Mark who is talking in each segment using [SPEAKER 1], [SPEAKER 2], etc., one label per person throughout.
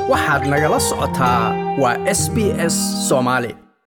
[SPEAKER 1] waxaad nagala socotaa waa s b s soomaali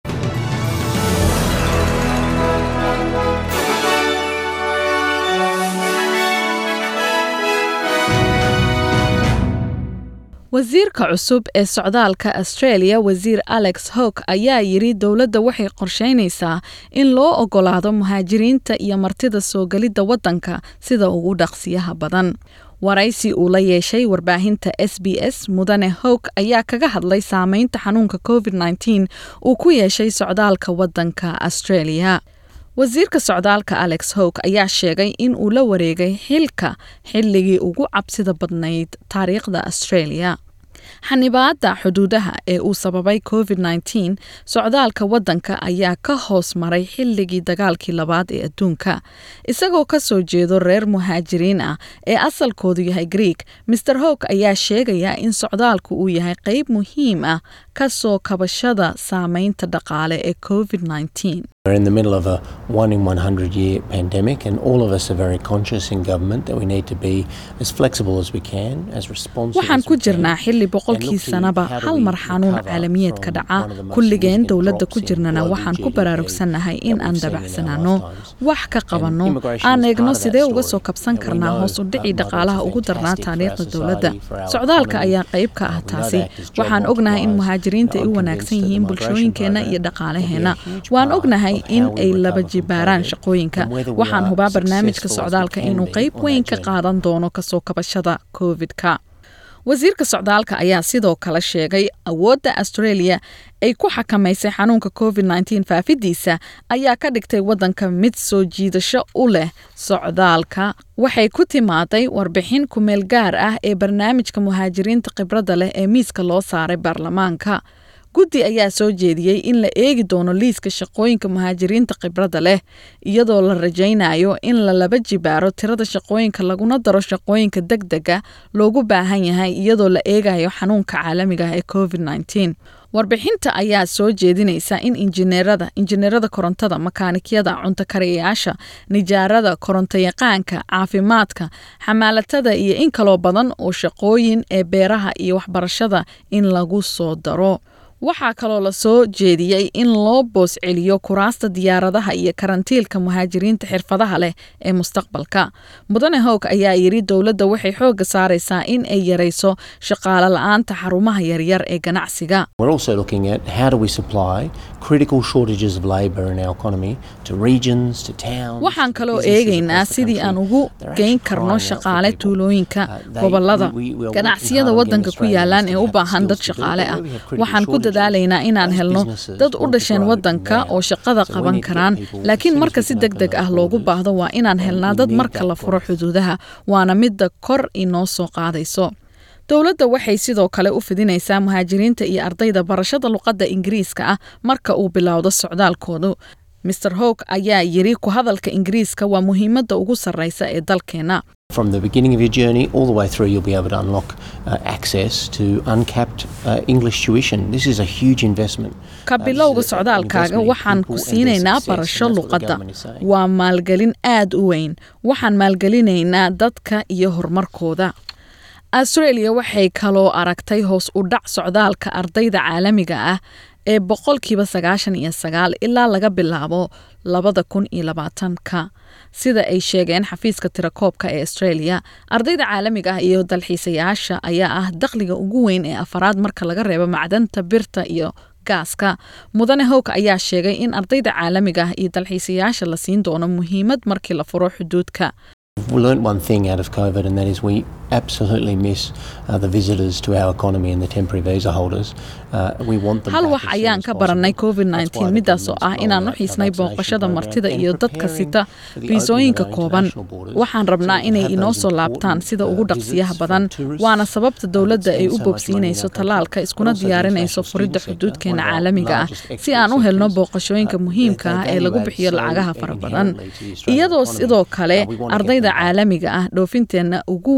[SPEAKER 2] wasiirka cusub ee socdaalka australia wasiir alex howk ayaa yidhi dowladda waxay qorsheynaysaa in loo ogolaado muhaajiriinta iyo martida soo gelidda waddanka sida ugu dhaqsiyaha badan waraysi uu la yeeshay warbaahinta s b s mudane howk ayaa kaga hadlay saameynta xanuunka covid -19 uu ku yeeshay socdaalka waddanka australia wasiirka socdaalka alex howk ayaa sheegay in uu la wareegay xilka xilligii ugu cabsida badnayd taariikhda australia xanibaadda xuduudaha ee uu sababay covid -19 socdaalka waddanka ayaa ka hoos maray xilligii dagaalkii labaad ee adduunka isagoo ka soo jeedo reer muhaajiriin ah ee asalkoodu yahay greeg maer howk ayaa sheegaya in socdaalku uu yahay qeyb muhiim ah ka soo kabashada saameynta dhaqaale ee covid -19
[SPEAKER 3] We're in the middle of a one in 100 year pandemic, and all of us are very conscious in government that we need to be as flexible as we can, as responsive
[SPEAKER 2] waxaan
[SPEAKER 3] as
[SPEAKER 2] ku
[SPEAKER 3] we can,
[SPEAKER 2] jirnaa xilli
[SPEAKER 3] and
[SPEAKER 2] boqolkii
[SPEAKER 3] look to
[SPEAKER 2] sanaba
[SPEAKER 3] how do
[SPEAKER 2] hal
[SPEAKER 3] we
[SPEAKER 2] mar xanuun
[SPEAKER 3] recover
[SPEAKER 2] caalamiyeed ka
[SPEAKER 3] from
[SPEAKER 2] dhaca
[SPEAKER 3] one of the most
[SPEAKER 2] kulligeen
[SPEAKER 3] significant
[SPEAKER 2] dowladda
[SPEAKER 3] drops
[SPEAKER 2] ku
[SPEAKER 3] in
[SPEAKER 2] jirnana
[SPEAKER 3] global
[SPEAKER 2] waxaan ku
[SPEAKER 3] GDP
[SPEAKER 2] baraarugsannahay in
[SPEAKER 3] that
[SPEAKER 2] aan
[SPEAKER 3] we've seen in our
[SPEAKER 2] dabacsanaano
[SPEAKER 3] lifetimes.
[SPEAKER 2] wax ka qabanno
[SPEAKER 3] immigration
[SPEAKER 2] aan
[SPEAKER 3] is
[SPEAKER 2] eegno
[SPEAKER 3] part of that
[SPEAKER 2] sidee uga
[SPEAKER 3] story.
[SPEAKER 2] soo kabsan
[SPEAKER 3] And we
[SPEAKER 2] karnaa
[SPEAKER 3] know,
[SPEAKER 2] hoos u
[SPEAKER 3] uh,
[SPEAKER 2] dhici
[SPEAKER 3] migrants
[SPEAKER 2] dhaqaalaha
[SPEAKER 3] are
[SPEAKER 2] ugu darnaa
[SPEAKER 3] fantastic for our
[SPEAKER 2] taariikhda
[SPEAKER 3] society,
[SPEAKER 2] dowladda
[SPEAKER 3] for our
[SPEAKER 2] socdaalka
[SPEAKER 3] economy.
[SPEAKER 2] ayaa qayb ka
[SPEAKER 3] Uh,
[SPEAKER 2] ah
[SPEAKER 3] we know
[SPEAKER 2] taasi
[SPEAKER 3] that as job
[SPEAKER 2] waxaan ognahay in
[SPEAKER 3] multipliers.
[SPEAKER 2] muhaajiriinta ay
[SPEAKER 3] I'm
[SPEAKER 2] u
[SPEAKER 3] convinced
[SPEAKER 2] wanaagsan
[SPEAKER 3] that the
[SPEAKER 2] yihiin
[SPEAKER 3] migration
[SPEAKER 2] bulshooyinkeena iyo
[SPEAKER 3] program
[SPEAKER 2] dhaqaalaheena
[SPEAKER 3] will be a huge
[SPEAKER 2] waan
[SPEAKER 3] part
[SPEAKER 2] ognahay
[SPEAKER 3] of how
[SPEAKER 2] in
[SPEAKER 3] we
[SPEAKER 2] ay
[SPEAKER 3] recover
[SPEAKER 2] laba
[SPEAKER 3] from
[SPEAKER 2] jibaaraan
[SPEAKER 3] COVID
[SPEAKER 2] shaqooyinka
[SPEAKER 3] and whether we
[SPEAKER 2] waxaan
[SPEAKER 3] are
[SPEAKER 2] hubaa barnaamijka
[SPEAKER 3] successful as we
[SPEAKER 2] socdaalka
[SPEAKER 3] can
[SPEAKER 2] inuu
[SPEAKER 3] be
[SPEAKER 2] qayb
[SPEAKER 3] on that
[SPEAKER 2] weyn ka
[SPEAKER 3] journey.
[SPEAKER 2] qaadan doono kasoo kabashada covid-ka wasiirka socdaalka ayaa sidoo kale sheegay awoodda australia ay ku xakamaysay xanuunka covid -19 faafidiisa ayaa ka dhigtay waddanka mid soo jiidasho u leh socdaalka waxay ku timaaday warbixin kumeel gaar ah ee barnaamijka muhaajiriinta khibradda leh ee miiska loo saaray baarlamaanka guddi ayaa soo jeediyey in la eegi doono liiska shaqooyinka muhaajiriinta khibradda leh iyadoo la rajaynayo in la laba jibaaro tirada shaqooyinka laguna daro shaqooyinka deg dega loogu baahan yahay iyadoo la eegayo xanuunka caalamiga ah ee covid -19 warbixinta ayaa soo jeedinaysa in injineerada injineerada korontada makaanikiyada cuntakariyayaasha nijaarada korontayaqaanka caafimaadka xamaalatada iyo in kaloo badan oo shaqooyin ee beeraha iyo waxbarashada in lagu soo daro waxaa kaloo la soo jeediyey in loo boos celiyo kuraasta diyaaradaha iyo karantiilka muhaajiriinta xirfadaha leh ee mustaqbalka mudane howg ayaa yidhi dowladda waxay xoogga saaraysaa in ay yarayso shaqaale la-aanta xarumaha yaryar ee ganacsiga
[SPEAKER 3] We're also looking at how do we supply critical shortages of labour in our economy to regions, to towns.
[SPEAKER 2] waxaan
[SPEAKER 3] to
[SPEAKER 2] kaloo
[SPEAKER 3] businesses
[SPEAKER 2] eegaynaa
[SPEAKER 3] across the
[SPEAKER 2] sidii
[SPEAKER 3] country.
[SPEAKER 2] aan ugu
[SPEAKER 3] They're
[SPEAKER 2] geyn
[SPEAKER 3] actually
[SPEAKER 2] karno
[SPEAKER 3] crying out for
[SPEAKER 2] shaqaale
[SPEAKER 3] people.
[SPEAKER 2] tuulooyinka
[SPEAKER 3] Uh, they-
[SPEAKER 2] gobolada
[SPEAKER 3] we- we- we are working
[SPEAKER 2] ganacsiyada
[SPEAKER 3] hard on
[SPEAKER 2] waddanka
[SPEAKER 3] getting
[SPEAKER 2] ku
[SPEAKER 3] Australians
[SPEAKER 2] yaalaan
[SPEAKER 3] to
[SPEAKER 2] ee u
[SPEAKER 3] have
[SPEAKER 2] baahan
[SPEAKER 3] skills
[SPEAKER 2] dad
[SPEAKER 3] to do it,
[SPEAKER 2] shaqaale
[SPEAKER 3] but
[SPEAKER 2] ah
[SPEAKER 3] where we have critical
[SPEAKER 2] waxaan ku
[SPEAKER 3] shortages,
[SPEAKER 2] dadaalaynaa inaan
[SPEAKER 3] those
[SPEAKER 2] helno
[SPEAKER 3] businesses
[SPEAKER 2] dad u
[SPEAKER 3] want to
[SPEAKER 2] dhasheen
[SPEAKER 3] grow
[SPEAKER 2] waddanka
[SPEAKER 3] now.
[SPEAKER 2] oo shaqada
[SPEAKER 3] So we
[SPEAKER 2] qaban
[SPEAKER 3] need to get
[SPEAKER 2] karaan
[SPEAKER 3] people as
[SPEAKER 2] laakiin
[SPEAKER 3] soon as
[SPEAKER 2] marka
[SPEAKER 3] we
[SPEAKER 2] si
[SPEAKER 3] can
[SPEAKER 2] deg
[SPEAKER 3] open
[SPEAKER 2] deg
[SPEAKER 3] those
[SPEAKER 2] ah loogu
[SPEAKER 3] borders.
[SPEAKER 2] baahdo waa inaan
[SPEAKER 3] And
[SPEAKER 2] helnaa
[SPEAKER 3] we
[SPEAKER 2] dad
[SPEAKER 3] need
[SPEAKER 2] marka
[SPEAKER 3] that
[SPEAKER 2] la furo
[SPEAKER 3] growth.
[SPEAKER 2] xuduudaha waana midda kor inoo soo qaadayso dowladda waxay sidoo kale u fidinaysaa muhaajiriinta iyo ardayda barashada luqadda ingiriiska ah marka uu bilowdo socdaalkoodu maer howg ayaa yidhi ku hadalka ingiriiska waa muhiimadda ugu sarreysa ee dalkeena
[SPEAKER 3] From the beginning of your journey all the way through, you'll be able to unlock uh, access to uncapped uh, English tuition. This is a huge investment.
[SPEAKER 2] ka
[SPEAKER 3] Uh, this
[SPEAKER 2] bilowga
[SPEAKER 3] is a- an
[SPEAKER 2] socdaalkaaga
[SPEAKER 3] investment in
[SPEAKER 2] waxaan
[SPEAKER 3] people
[SPEAKER 2] ku
[SPEAKER 3] and their
[SPEAKER 2] siinaynaa
[SPEAKER 3] success, and
[SPEAKER 2] barasho
[SPEAKER 3] that's what the
[SPEAKER 2] luqadda
[SPEAKER 3] government is saying.
[SPEAKER 2] waa maalgelin aad u weyn waxaan maalgelinaynaa dadka iyo horumarkooda australia waxay kaloo aragtay hoos u dhac socdaalka ardayda caalamiga ah ee boqolkiiba sagaashan iyo sagaal ilaa laga bilaabo labada kun iyo labaatanka sida ay sheegeen xafiiska tirakoobka ee australia ardayda caalamiga ah iyo dalxiisayaasha ayaa ah dakhliga ugu weyn ee afaraad marka laga reebo macdanta birta iyo gaaska mudane howk ayaa sheegay in ardayda caalamiga ah iyo dalxiisayaasha la siin doono muhiimad markii la furo xuduudka
[SPEAKER 3] We learnt one thing out of COVID, and that is we absolutely miss uh, the visitors to our economy and the temporary visa holders. Uh, we want them
[SPEAKER 2] hal
[SPEAKER 3] back
[SPEAKER 2] wax
[SPEAKER 3] as soon
[SPEAKER 2] ayaan
[SPEAKER 3] as
[SPEAKER 2] ka
[SPEAKER 3] possible.
[SPEAKER 2] baranay covid
[SPEAKER 3] That's why
[SPEAKER 2] -19
[SPEAKER 3] the
[SPEAKER 2] midaas oo
[SPEAKER 3] government's
[SPEAKER 2] ah inaan u
[SPEAKER 3] rolling out
[SPEAKER 2] xiisnay
[SPEAKER 3] the vaccination
[SPEAKER 2] booqashada
[SPEAKER 3] program
[SPEAKER 2] martida
[SPEAKER 3] and
[SPEAKER 2] iyo dadka
[SPEAKER 3] preparing
[SPEAKER 2] sita
[SPEAKER 3] for the
[SPEAKER 2] fiisooyinka
[SPEAKER 3] opening of our
[SPEAKER 2] kooban
[SPEAKER 3] international borders
[SPEAKER 2] waxaan
[SPEAKER 3] so
[SPEAKER 2] rabnaa
[SPEAKER 3] we can
[SPEAKER 2] inay
[SPEAKER 3] have
[SPEAKER 2] inoo
[SPEAKER 3] those
[SPEAKER 2] soo laabtaan
[SPEAKER 3] important,
[SPEAKER 2] sida
[SPEAKER 3] uh,
[SPEAKER 2] ugu
[SPEAKER 3] visits
[SPEAKER 2] dhaqsiyaha
[SPEAKER 3] from
[SPEAKER 2] badan
[SPEAKER 3] tourists,
[SPEAKER 2] waana sababta
[SPEAKER 3] uh,
[SPEAKER 2] dowladda
[SPEAKER 3] that
[SPEAKER 2] ay
[SPEAKER 3] spend
[SPEAKER 2] u
[SPEAKER 3] so much money in
[SPEAKER 2] bogsiinayso
[SPEAKER 3] our
[SPEAKER 2] tallaalka
[SPEAKER 3] country,
[SPEAKER 2] iskuna
[SPEAKER 3] but also the
[SPEAKER 2] diyaarinayso
[SPEAKER 3] international
[SPEAKER 2] furidda
[SPEAKER 3] student sector,
[SPEAKER 2] xuduudkeena
[SPEAKER 3] one of our
[SPEAKER 2] caalamiga ah
[SPEAKER 3] largest
[SPEAKER 2] si aan u helno
[SPEAKER 3] sectors.
[SPEAKER 2] booqashooyinka
[SPEAKER 3] Uh,
[SPEAKER 2] muhiimka
[SPEAKER 3] they-
[SPEAKER 2] ah
[SPEAKER 3] they
[SPEAKER 2] ee lagu
[SPEAKER 3] value
[SPEAKER 2] bixiyo
[SPEAKER 3] add so
[SPEAKER 2] lacagaha fara badan
[SPEAKER 3] inherently to the Australian
[SPEAKER 2] iyadoo
[SPEAKER 3] economy.
[SPEAKER 2] sidoo kale
[SPEAKER 3] Uh, we wanna get
[SPEAKER 2] ardayda
[SPEAKER 3] them back.
[SPEAKER 2] caalamiga ah dhoofinteenna ugu weyn ay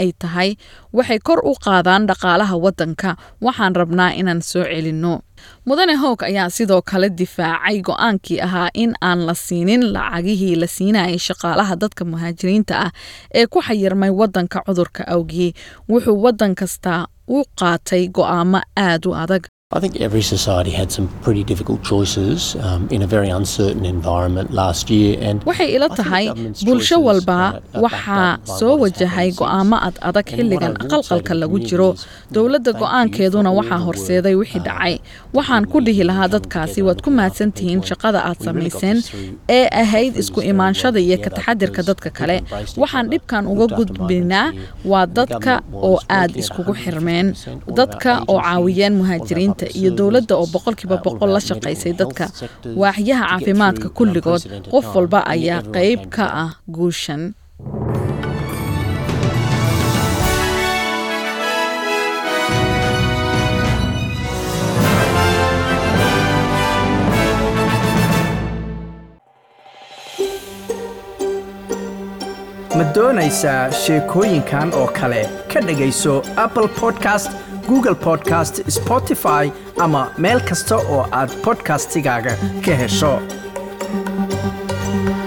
[SPEAKER 2] ay tahay waxay kor u qaadaan dhaqaalaha waddanka waxaan rabnaa inaan soo celinno mudane hoog ayaa sidoo kale difaacay go-aankii ahaa in aan la siinin lacagihii la siinayay shaqaalaha dadka muhaajiriinta ah ee ku xayirmay waddanka cudurka awgii wuxuu waddan kasta u qaatay go'aamo aad u adag
[SPEAKER 3] I think every society had some pretty difficult choices um, in a very uncertain environment last year. And
[SPEAKER 2] waxay ila
[SPEAKER 3] I think
[SPEAKER 2] tahay
[SPEAKER 3] government's
[SPEAKER 2] bulsho
[SPEAKER 3] choices
[SPEAKER 2] walba
[SPEAKER 3] are- are backed
[SPEAKER 2] waxaa
[SPEAKER 3] up by
[SPEAKER 2] soo
[SPEAKER 3] what has
[SPEAKER 2] wajahay
[SPEAKER 3] happened
[SPEAKER 2] go'aamo
[SPEAKER 3] since.
[SPEAKER 2] ad adag
[SPEAKER 3] And what
[SPEAKER 2] xilligan
[SPEAKER 3] I will say
[SPEAKER 2] aqalqalka
[SPEAKER 3] to
[SPEAKER 2] lagu
[SPEAKER 3] communities
[SPEAKER 2] jiro
[SPEAKER 3] is, you know,
[SPEAKER 2] dowladda
[SPEAKER 3] thank you
[SPEAKER 2] go'aankeeduna
[SPEAKER 3] for all
[SPEAKER 2] waxaa
[SPEAKER 3] the
[SPEAKER 2] horseeday
[SPEAKER 3] work,
[SPEAKER 2] wixii
[SPEAKER 3] uh,
[SPEAKER 2] dhacay
[SPEAKER 3] that
[SPEAKER 2] waxaan
[SPEAKER 3] we
[SPEAKER 2] ku
[SPEAKER 3] did
[SPEAKER 2] dhihi
[SPEAKER 3] in
[SPEAKER 2] lahaa
[SPEAKER 3] coming
[SPEAKER 2] dadkaasi
[SPEAKER 3] together
[SPEAKER 2] waad
[SPEAKER 3] and
[SPEAKER 2] ku
[SPEAKER 3] looking
[SPEAKER 2] mahadsan
[SPEAKER 3] after
[SPEAKER 2] tihiin
[SPEAKER 3] people.
[SPEAKER 2] shaqada aad
[SPEAKER 3] We really got
[SPEAKER 2] samayseen
[SPEAKER 3] this through
[SPEAKER 2] ee ahayd
[SPEAKER 3] through
[SPEAKER 2] isku
[SPEAKER 3] this very well
[SPEAKER 2] imaanshada iyo
[SPEAKER 3] together
[SPEAKER 2] ka taxadirka
[SPEAKER 3] because
[SPEAKER 2] dadka
[SPEAKER 3] people
[SPEAKER 2] kale
[SPEAKER 3] embraced each
[SPEAKER 2] waxaan
[SPEAKER 3] other,
[SPEAKER 2] dhibkan uga
[SPEAKER 3] looked after
[SPEAKER 2] gudbinaa
[SPEAKER 3] migrants here,
[SPEAKER 2] waa
[SPEAKER 3] and the
[SPEAKER 2] dadka
[SPEAKER 3] government
[SPEAKER 2] oo
[SPEAKER 3] was
[SPEAKER 2] aad
[SPEAKER 3] working at
[SPEAKER 2] iskugu
[SPEAKER 3] 150%.
[SPEAKER 2] xirmeen
[SPEAKER 3] All of our
[SPEAKER 2] dadka oo
[SPEAKER 3] agencies,
[SPEAKER 2] caawiyeen
[SPEAKER 3] all of our
[SPEAKER 2] muhaajiriinta
[SPEAKER 3] public
[SPEAKER 2] iyo dowladda oo
[SPEAKER 3] services,
[SPEAKER 2] boqolkiiba
[SPEAKER 3] uh, all of
[SPEAKER 2] boqol la
[SPEAKER 3] our
[SPEAKER 2] shaqaysay
[SPEAKER 3] medical
[SPEAKER 2] dadka
[SPEAKER 3] health sectors
[SPEAKER 2] waaxyaha
[SPEAKER 3] to get
[SPEAKER 2] caafimaadka
[SPEAKER 3] through an
[SPEAKER 2] kulligood
[SPEAKER 3] unprecedented
[SPEAKER 2] qof
[SPEAKER 3] time.
[SPEAKER 2] walba
[SPEAKER 3] And
[SPEAKER 2] ayaa
[SPEAKER 3] everyone
[SPEAKER 2] qayb
[SPEAKER 3] came
[SPEAKER 2] ka
[SPEAKER 3] together.
[SPEAKER 2] ah guushan
[SPEAKER 1] ma doonaysaa sheekooyinkan oo kale ka dhegayso apple podcast google podcast spotify ama meel kasta oo aad podcastigaaga ka hesho